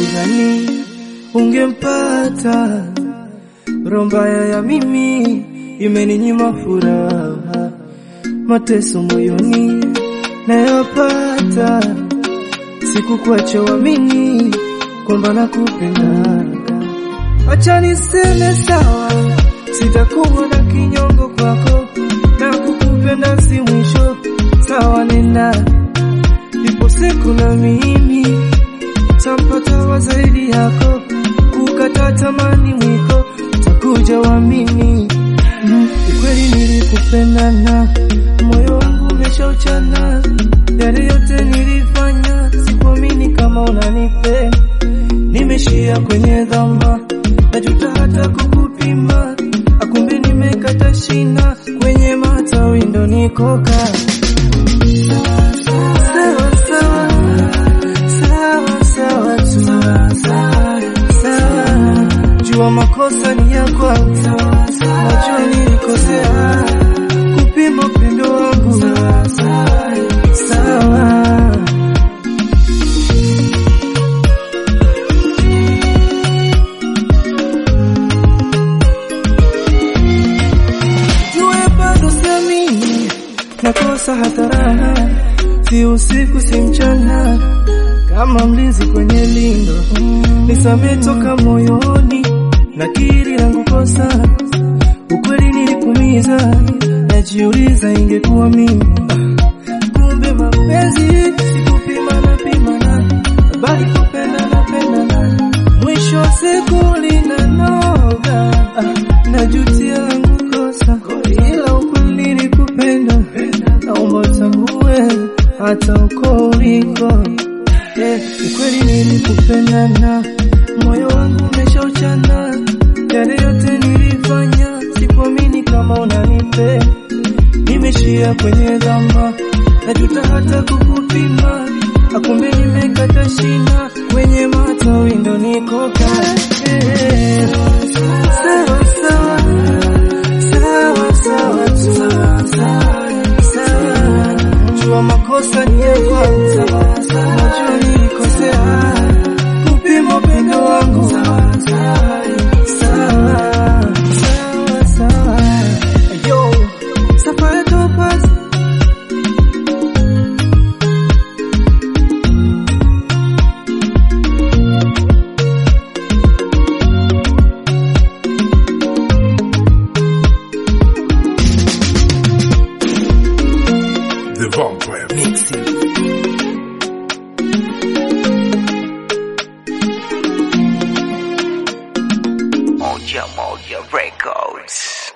ulidhani ungempata, roho mbaya ya mimi imeninyima furaha, mateso moyoni nayopata, sikukuacha uamini kwamba nakupenda. Acha niseme sawa, sitakuwa na kinyongo kwako, na kukupenda si mwisho. Sawa, nenda, ipo siku na mimi tampata wa zaidi yako, kukata tamani mwiko takuja wamini. Mm, ukweli nilikupenda na moyo wangu umeshauchana, yale yote nilifanya, sikuamini kama unanipenda, nimeshia kwenye dhama, najuta hata kukupima, akumbe nimekata shina kwenye matawi ndo nikoka sawa sawa sawa sawa tu sawa, jua makosa ni ya kwangu, najua nilikosea kupima upendo wangu sawa. Jue bado siamini, nakosa hata raha, si usiku si mchana, kama mlinzi kwenye lindo, nisamee toka moyoni, nakiri langu kosa, ukweli nilikumiza, najiuliza ingekuwa mimi kumbe mapenzi sikupima na pimana, bali kupenda na pendana, mwisho wa siku linanoga. Ah, najutia langu kosa, ila ukweli nilikupenda, naomba utambue hata uko uliko. Eh, ukweli nilikupenda na moyo wangu umeshauchana, yale yote nilifanya, sikuamini kama unanipenda nimeshia kwenye dhama, najuta hata kukupima, akumbe nimekata shina kwenye matawi ndo nikoka. Eh, sawa sawa sawa sawa tu sawa, jua makosa ni ya kwanza, najua nilikosea kupima upendo wangu sawa sawa sawa, yo Safari Topaz The Vampire Mixing. Moja Moja Records.